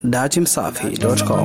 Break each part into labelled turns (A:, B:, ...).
A: datimsafi.com.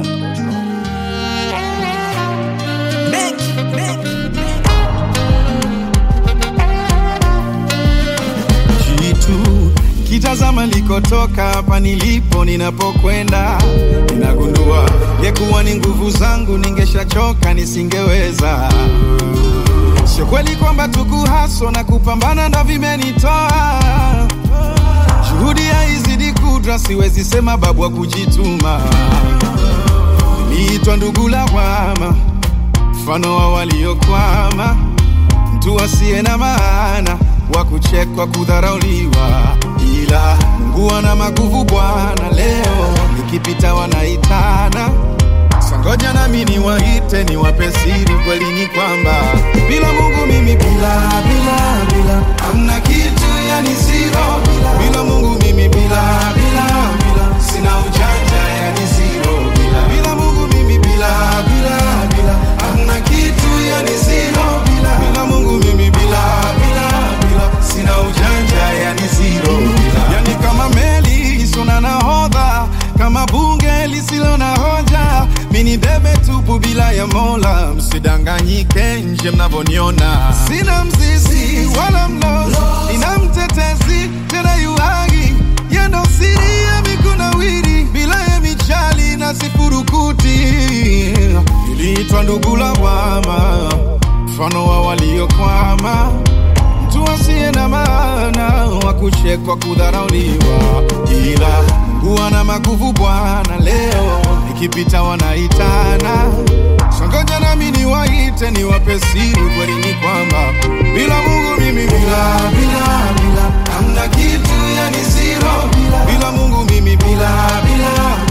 B: jitu kitazama likotoka hapa nilipo ninapokwenda ninagundua ngekuwa ni nguvu zangu ningeshachoka nisingeweza sio kweli kwamba tukuhaso na kupambana ndo vimenitoa juhudi haizidi kudra siwezi sema babu wa kujituma niliitwa ndugu lawama mfano wa waliokwama mtu asiye na maana wa kuchekwa kudharauliwa, ila Mungu ana maguvu Bwana. Leo nikipita wanaitana, sangoja nami niwaite, niwape siri. Kweli ni kwamba bila Mungu mimi bila bila bila hamna kitu, yani zero. Bila Mungu mimi bila bila bila sina ujanja, yani zero. Bila bila Mungu mimi bila bila bila hamna kitu, yani zero. Bila bila Mungu mimi bila bila bila sina ujanja, yani zero. Bila yani kama meli isona nahodha, kama bunge lisilo na hoja, mini bebe tupu bila ya Mola. Msidanganyike nje mnavyoniona, sina mzizi wala mlozi, nina mtetezi tena yuhagi yendo siri ya mikunawiri bila ya michali na sifurukuti iliitwa ndugu lawama, mfano wa waliokwama mtu asiye na maana wa kuchekwa kudharauliwa, ila Mungu ana maguvu Bwana. Leo nikipita wanaitana, songoja nami niwaite, niwape siri. Kweli ni kwamba bila Mungu mimi bila bila bila hamna kitu, yani zero. Bila, bila Mungu mimi bila bila